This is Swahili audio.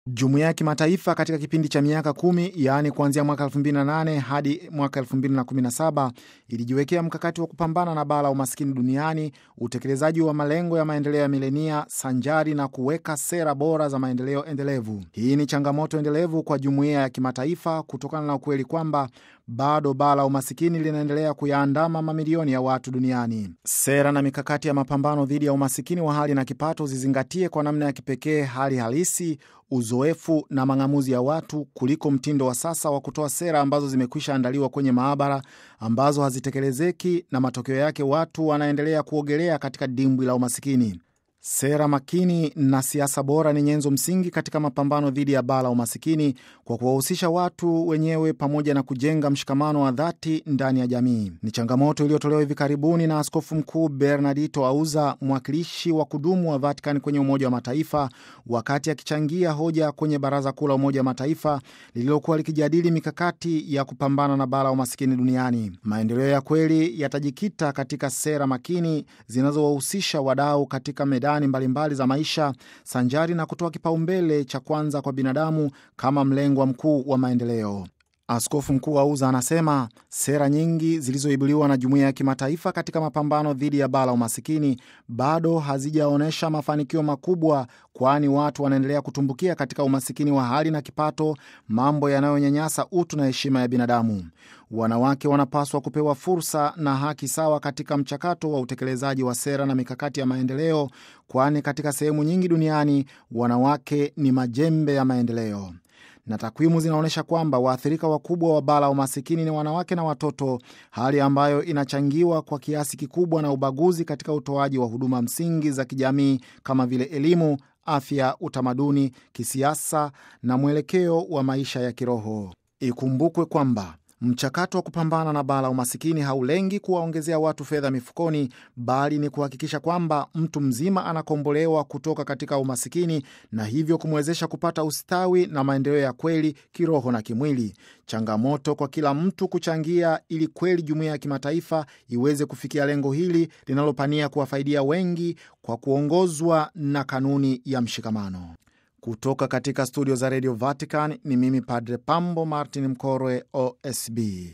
Jumuiya ya kimataifa katika kipindi cha miaka kumi yaani kuanzia mwaka 2008 hadi mwaka 2017 ilijiwekea mkakati wa kupambana na baa la umaskini duniani, utekelezaji wa malengo ya maendeleo ya milenia sanjari na kuweka sera bora za maendeleo endelevu. Hii ni changamoto endelevu kwa jumuiya ya kimataifa kutokana na ukweli kwamba bado baa la umasikini linaendelea kuyaandama mamilioni ya watu duniani. Sera na mikakati ya mapambano dhidi ya umasikini wa hali na kipato zizingatie kwa namna ya kipekee hali halisi, uzoefu na mang'amuzi ya watu kuliko mtindo wa sasa wa kutoa sera ambazo zimekwisha andaliwa kwenye maabara ambazo hazitekelezeki na matokeo yake watu wanaendelea kuogelea katika dimbwi la umasikini. Sera makini na siasa bora ni nyenzo msingi katika mapambano dhidi ya baa la umasikini kwa kuwahusisha watu wenyewe pamoja na kujenga mshikamano wa dhati ndani ya jamii. Ni changamoto iliyotolewa hivi karibuni na Askofu Mkuu Bernardito Auza, mwakilishi wa kudumu wa Vatican kwenye Umoja wa Mataifa, wakati akichangia hoja kwenye Baraza Kuu la Umoja wa Mataifa lililokuwa likijadili mikakati ya kupambana na baa la umasikini duniani. Maendeleo ya kweli yatajikita katika sera makini zinazowahusisha wadau katika medani mbalimbali mbali za maisha sanjari na kutoa kipaumbele cha kwanza kwa binadamu kama mlengwa mkuu wa maendeleo. Askofu Mkuu Auza anasema sera nyingi zilizoibuliwa na jumuiya ya kimataifa katika mapambano dhidi ya baa la umasikini bado hazijaonyesha mafanikio makubwa, kwani watu wanaendelea kutumbukia katika umasikini wa hali na kipato, mambo yanayonyanyasa utu na heshima ya binadamu. Wanawake wanapaswa kupewa fursa na haki sawa katika mchakato wa utekelezaji wa sera na mikakati ya maendeleo, kwani katika sehemu nyingi duniani wanawake ni majembe ya maendeleo na takwimu zinaonyesha kwamba waathirika wakubwa wa baa la umasikini ni wanawake na watoto, hali ambayo inachangiwa kwa kiasi kikubwa na ubaguzi katika utoaji wa huduma msingi za kijamii kama vile elimu, afya, utamaduni, kisiasa na mwelekeo wa maisha ya kiroho. Ikumbukwe kwamba mchakato wa kupambana na baa la umasikini haulengi kuwaongezea watu fedha mifukoni, bali ni kuhakikisha kwamba mtu mzima anakombolewa kutoka katika umasikini na hivyo kumwezesha kupata ustawi na maendeleo ya kweli kiroho na kimwili. Changamoto kwa kila mtu kuchangia ili kweli jumuiya ya kimataifa iweze kufikia lengo hili linalopania kuwafaidia wengi kwa kuongozwa na kanuni ya mshikamano. Kutoka katika studio za Radio Vatican ni mimi Padre Pambo Martin Mkorwe, OSB.